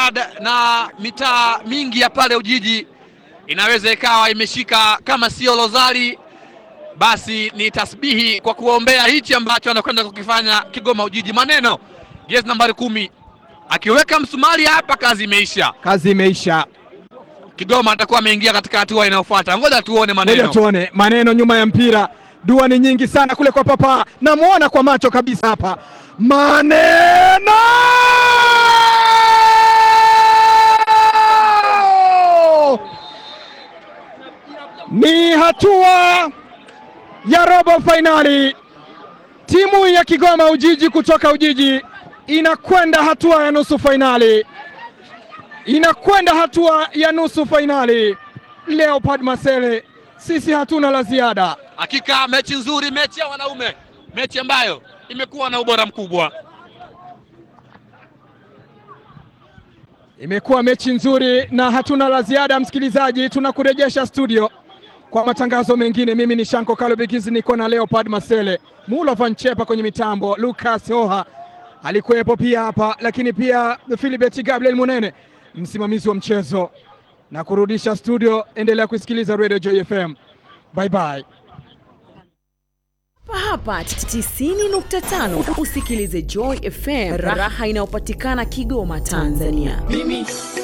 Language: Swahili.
Leopard na mitaa mingi ya pale Ujiji inaweza ikawa imeshika kama sio Rozari basi ni tasbihi kwa kuombea hichi ambacho anakwenda kukifanya Kigoma Ujiji. Maneno jezi nambari kumi akiweka msumari hapa, kazi imeisha. Kazi imeisha. Kigoma atakuwa ameingia katika hatua inayofuata. Ngoja tuone Ngoja maneno. tuone maneno nyuma ya mpira. Dua ni nyingi sana kule kwa papa, namwona kwa macho kabisa hapa. Maneno ni hatua ya robo fainali. Timu ya Kigoma Ujiji kutoka Ujiji inakwenda hatua ya nusu fainali, inakwenda hatua ya nusu fainali. Leopard Masele, sisi hatuna la ziada. Hakika mechi nzuri, mechi ya wanaume, mechi ambayo imekuwa na ubora mkubwa. Imekuwa mechi nzuri na hatuna la ziada. Msikilizaji, tunakurejesha studio kwa matangazo mengine. Mimi ni Shanko Kalobikizi, niko na Leopard Masele, Mulo Van Chepa kwenye mitambo, Lucas Hoha alikuwepo pia hapa, lakini pia Philibert Gabriel Munene msimamizi wa mchezo, na kurudisha studio. Endelea kusikiliza Radio Joy FM. Bye bye. Hapa 90.5 usikilize Joy FM, raha inayopatikana Kigoma, Tanzania.